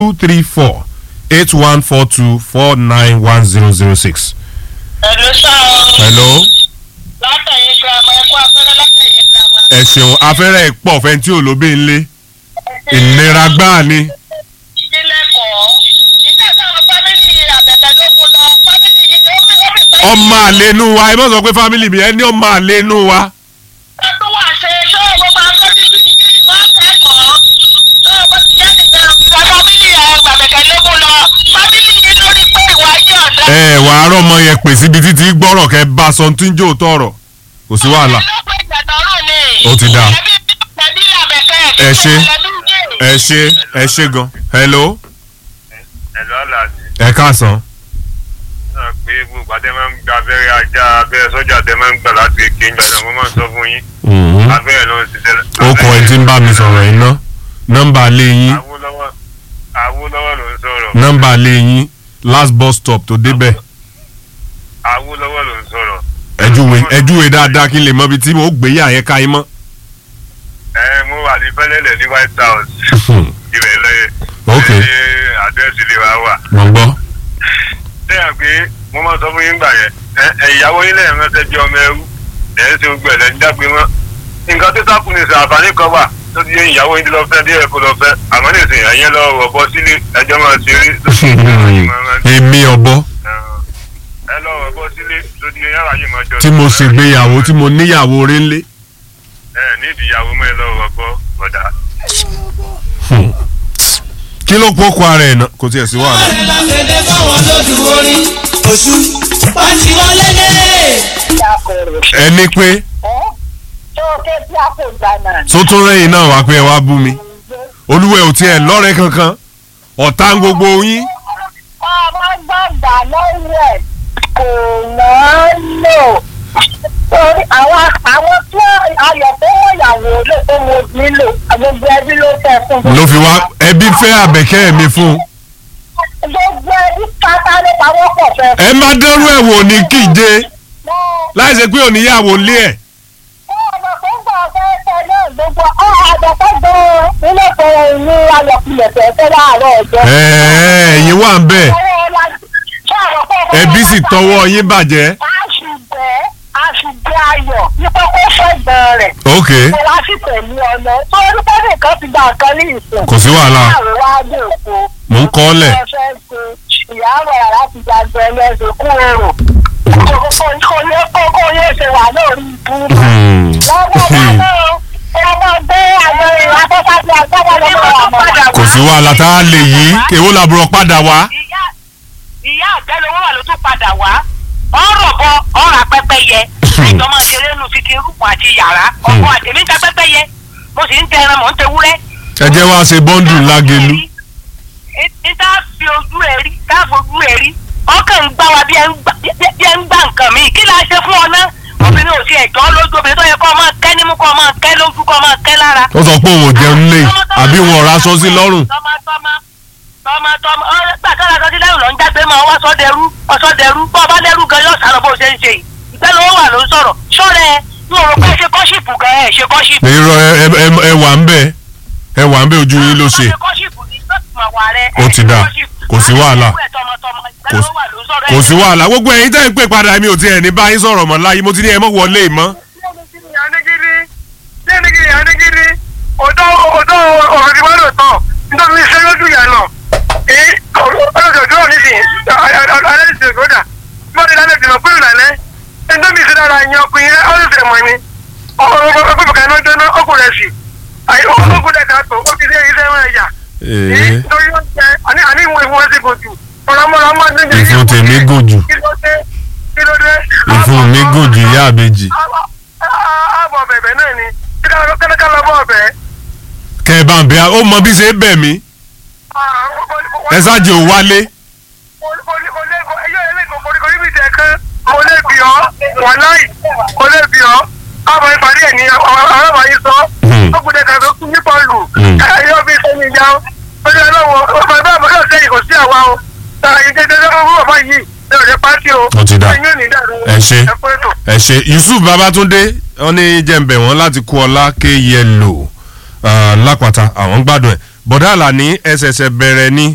two three four eight one four two four nine one zero zero six. Hello sá o. hello Látẹ̀yìn girama ẹ̀kọ́ afẹ́rẹ́ látẹ̀yìn girama. ẹ ṣeun afẹ́rẹ́ pọ̀ fẹ́ tí ò lóbi ń lé ìnira gbáà ni Sílẹ̀kọ̀ọ́. Iṣẹ́ táwọn fámìlì àbẹ̀tẹ̀ ló mú lọ. Fámìlì yìí ni ó fi ó fi pẹ́. ọmọ àlénú wa ẹ mọ̀ sọ pé fámìlì mi ẹ ní ọmọ àlénú wa Ẹ tó wà ṣe ṣé gbogbo afẹ́rẹ́ ti fi wọ́n kẹ́kọ̀ọ́. Ṣé o bá ti jẹ́ nìyẹn? Ìwà fámìlì àbẹ̀tẹ̀ ló mú lọ. Fámìlì yìí lórí pé ìwà yìí ọ̀dọ́. ẹ wà á rọmọ yẹn pè síbi títí gbọ́rọ̀ kẹ bá a sọ tí ń jò tọrọ kò sí wàhálà Ó ti dáa. Ẹ ṣé. ẹ ṣe ẹ ṣe gan hello ẹ̀lọ́ àlàjì ẹ káàsán náà pé gbogbo àtẹ máa ń gba abẹ́rẹ́ ajá abẹ́rẹ́ sọ́jà tẹ máa ń gbà láti èké ń gbàdá mo máa ń sọ fún yín abẹ́rẹ́ ló ń ṣiṣẹ́. ó kọ ẹ tí ń bá mi sọ̀rọ̀ yìí ná nọ́mbà lé yín Awólọ́wọ̀ Awólọ́wọ̀ ló ń sọ̀rọ̀. nọ́mbà lé yín last bus stop tó débẹ̀ Awólọ́wọ̀ ló ń sọ̀rọ̀. ẹjúwe ẹjúwe dáadáa kí n lè mọ ibi tí mo gbé yà yẹn ká yín mọ́. ẹ mo wà ní fẹ́lẹ́lẹ̀ ní White House ibẹ̀ lẹ́yìn. Ok. ní àdírẹ́sì ilé wa wà. mo gbọ́ sẹ́yìn pé mo máa ń sọ fún yín gbà yẹn ẹ ẹ ìyàwó yín lẹ́yìn ránṣẹ́ bí ọmọ ẹrú ẹ̀ ń ṣe gbogbo ẹ̀ lẹ́yìn dágbé mọ́. nǹkan tó sákùn ní sàn àǹfààní kan wà tó ti yẹ ìyàwó yín ti lọ fẹ́ díẹ̀ kó lọ fẹ́ àmọ́ ní ìsìn ẹ̀yẹn lọ rọ̀bọ sílé ẹjọ́ máa ṣe rí èmi ọ̀bọ ẹ lọ rọ̀bọ sílé tó ti yẹ yàrá yìí máa jọ. tí mo ṣègbéyàwó tí mo níyàwó rí ńlé. ẹ nídìí ìyàwó mọ́ ẹ lọ rọ̀bọ bọ̀dà. kí ló kó kó ara ẹ̀ náà kò tiẹ̀ sí wàhálà. láfẹ̀dẹ́ fáwọn lójú orin oṣù wọ́n ti wọlé dé. ẹni pé tó ké tí a kò gbà náà. sótún rẹ́yìn náà wá pé ẹ wá bú mi olúwẹ̀ ò tiẹ̀ lọ́rẹ́ kankan ọ̀tá ń gbogbo yín ọmọ gbàgbà lọ́wọ́ ẹ̀ kò wọ́n lò torí àwọn àwọn tí ayọ̀ tó wọ̀ ìyàwó lè tó mo nílò gbogbo ẹbí ló fẹ́ fún mi. ló fi wá ẹbí fẹ́ àbẹ̀kẹ́ mi fún un. gbogbo ẹbí pátá ló pawọ́ pọ̀ fẹ́ fún ẹ má dẹ́rù ẹ̀ wò ní kíje mi. láì ṣe pé òníyàwó lé ẹ̀. ọ̀nà tó ń bọ̀ fẹ́ fẹ́ náà gbogbo ọ̀ àjọpọ̀ gan-an nílé ìfẹ́ ní ayọ̀kulẹ̀ fẹ́ fẹ́ láàárọ̀ ọjọ́. ẹ̀ẹ́ ẹ̀yin wà ń bẹ̀ ẹbí sì tọwọ́ yín bàjẹ́. àṣùgbẹ́ àṣùgbẹ́ ayọ̀ nípa kó fẹ́ gbọ́n rẹ̀. ok mo wá sí pẹ̀lú ọ̀nà tó ń pẹ́ nìkan ti gba nǹkan ní ìsìn. kò sí wàhálà láàrin wá dé òkú. mò ń kọ́ ọ́ lẹ̀. ẹ fẹ́ ṣe ìyàwó ẹ̀ láti gbàgbé ẹlẹ́sìn kú èrò. kò yẹ kó kó yẹ ṣe wà lórí ibú. lọ́wọ́ wa náà ẹ máa gbé àjọ ìwà tó bá ti àgbàdo lọ́wọ́ àmọ́. kò sí wàhálà tá a lè yí èwo làbúrò padà wá. ìyá ìyá àgbẹ̀lówó wà ló tún padà wá ọ̀rọ̀ bọ ọ̀rọ̀ apẹ́pẹ́ yẹ àjọ máa ṣeré nu fi kiri rúkun àti yàrá ọkọ àtẹ̀mí ń ta pẹ́pẹ́ yẹ mo sì ń tẹ ẹran mọ̀ ń tẹ wúrẹ́. ẹ jẹ́ wá ṣe bọ́ńdù lágelu. ní tá a fi ojú ẹ rí tá a fojú ẹ rí ọkàn ń gbá wa bí ẹ ń gbá bí ẹ ń gbá nǹkan mi kí la ṣe fún ọ náà obìnrin ò sí ẹ̀jọ́ lójú obìnrin tó yẹ kó máa kẹ́ nímú kó máa kẹ́ lójú kó máa kẹ́ lára. ó sọ pé òun ò jẹun lé àbí wọn ò raṣọ sí lọ́rùn. tọmọtọmọ tọmọtọmọ ọ̀rẹ́ gbàtọ́ la sọ sí lẹ́rù lọ ń jágbe máa wá sọ́dẹ̀rú ọ̀sọ́dẹ̀rú bọ́ ọba lẹ́rù gan yóò sàrọ̀ bó ṣe ń ṣe yìí ìgbẹ́ ló wà ló ń sọ̀rọ̀ ṣọ́rẹ́ ẹ ní òrò pé ṣe kọ́ṣìpù gan ẹ̀ ṣe kọ́ṣìpù. irọ́ ẹ ẹ- ẹ wà ń bẹ̀ ẹ wà ń bẹ̀ ojú yín ló ṣe. ṣe kọ́ṣìpù ní gbọ́dọ̀ wà rẹ. Ó ti dáa. Kò sí wàhálà. Kò sí- kò sí wàhálà gbogbo ẹ̀yin tẹ́ ń pè padà mi ò tiẹ̀ ní báyìí sọ̀rọ̀ mọ́ láyé mo ti ní ẹ mọ́ wọlé mọ́. anigidi anigidi anigidi ọdọ ọdọ ọ̀rọ̀ ti wọ́n lò tán nítorí iṣẹ́ lójú yà lọ èyí ọlọ́sọ̀ tó wà nísìnyí alẹ́ ti gbọ́dà mọ́tò lálẹ́ ti lọ pé ìlànà ẹjọ́ mi ìṣẹ́dára yan ọkùnrin ọlọ́sẹ̀ mọ́ ni ọkùnrin kan náà jóná ọkùnrin sí ọkùnrin dẹ̀ ká tó ó ti ṣe iṣẹ́ wọn ẹ̀yà èyí nítorí wọ́n jẹ àní àní ìwọ̀n ìwọ̀n ti gùn jù ọ̀làmọ́lá máa ń dẹ́jẹ́ ìfun tèmi gùn jù kí ló dé kí ló dé. ìfun mi gùn jù ìyá àbèjì àbọ̀ bẹ̀bẹ̀ náà ni kẹ́lẹ́kẹ́ lọ bọ̀ bẹ̀. kẹ ẹ bá ń bẹ ó mọ bí ṣe ń bẹ̀ mí ẹ ṣáàjì ò wálé mo lè bì ọ́ wọ̀láì mo lè bì ọ́ àbọ̀ ìpàdé ẹ̀ ní ọ̀rọ̀ yìí sọ ọkùnrin kan tó kún ní bọ́ọ̀lù ẹ̀yọ́ bí sẹ́yìn ìjà ó ó ní ọlọ́wọ́ ọmọ ẹgbẹ́ àbọ̀ yóò sẹ́yìn kò sí àwa o ìdẹ́dẹ́dẹ́ fún bàbá yìí ní ọ̀rẹ́ pátí o Ó ti dà. ẹ̀yìn ò ní dàrú Ẹ ṣé. ẹ pé ètò. ẹ ṣe yusuf babatunde wọn ní jẹ́ǹbẹ̀ wọn láti kú ọlá ké yẹlò lápáta àwọn gbádùn ẹ̀ bọ̀dá àlàní ẹsẹ̀ẹsẹ̀ bẹ̀rẹ̀ ní